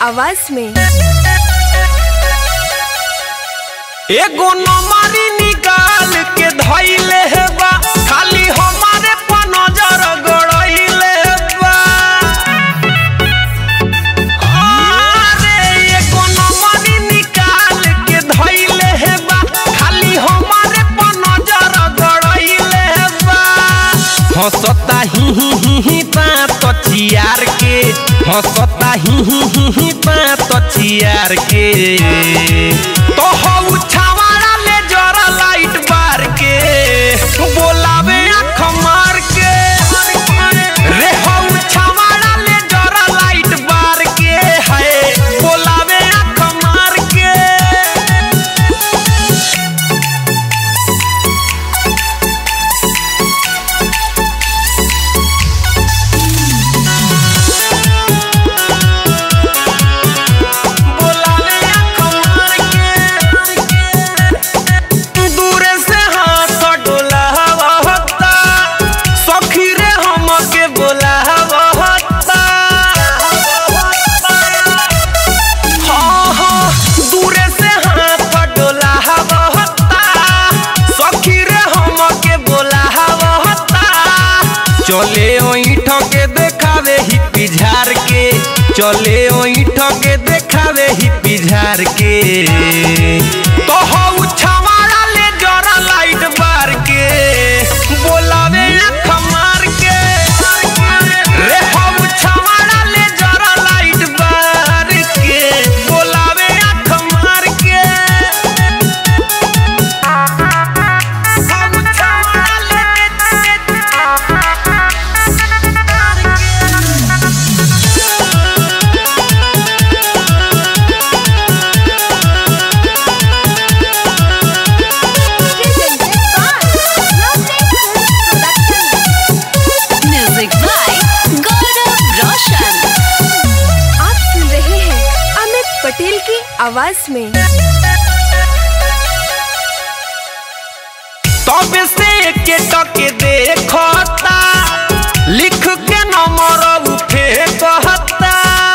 आवाज में एगो नमारी निकाल के धइले बा खाली हमारे पर नजर गड़इले बा अरे एगो नमारी निकाल के धइले बा खाली हमारे पर नजर गड़इले बा हंसता ही ही ही ही बात चियार के हंसता ही ही ही ही बात चियार के तो हऊ छावाड़ा ले जरा लाइट बार के बोलावे आँख मार के रे हऊ छावाड़ा ले जरा लाइट बार के है बोलावे आँख मार के बोलावे आँख मार के दूरे से हाथ डोलावता सखी रे हमके बोलावता हाँ हाँ दूरे से हाथ डोलावता सखी रे हमके बोलावता चले ओइठ के देखावे ही पिझार के चले ओइठ के देखावे ही पिझार के तो हऊ छवाड़ा ले जरा लाइट बार के बोलावे आँख मार के रे हऊ छवाड़ा ले जरा लाइट बार के बोलावे आँख मार के हऊ छवाड़ा ले म्यूजिक बाय गौरव रोशन आप सुन रहे हैं अमित पटेल की आवाज में तब से के टके देखता लिख के नंबर उठे कहता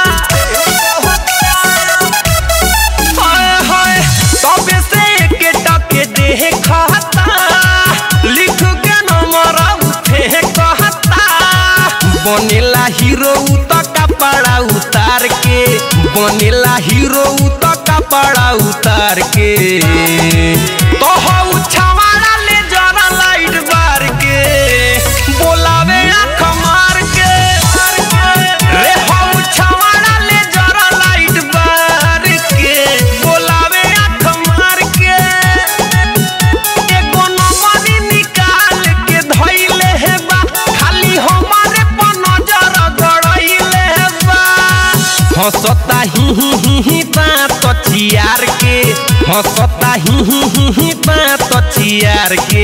हाय हाय तब से के टके देखता लिख के नंबर उठे कहता बनेला हीरो त कपड़ा उतार के बनेला हीरो त कपड़ा उतार के तो हऊ छवाड़ा ले जरा लाइट बार के बोलावे आँख मार के रे हऊ छवाड़ा ले जरा लाइट बार के बोलावे आँख मार के एगो नंबरी निकाल के धइले हे बा खाली हमारे पर नजर गड़इले हे बा हंसता ही ही ही ही बात चियार के हंसता ही ही ही ही बात चियार के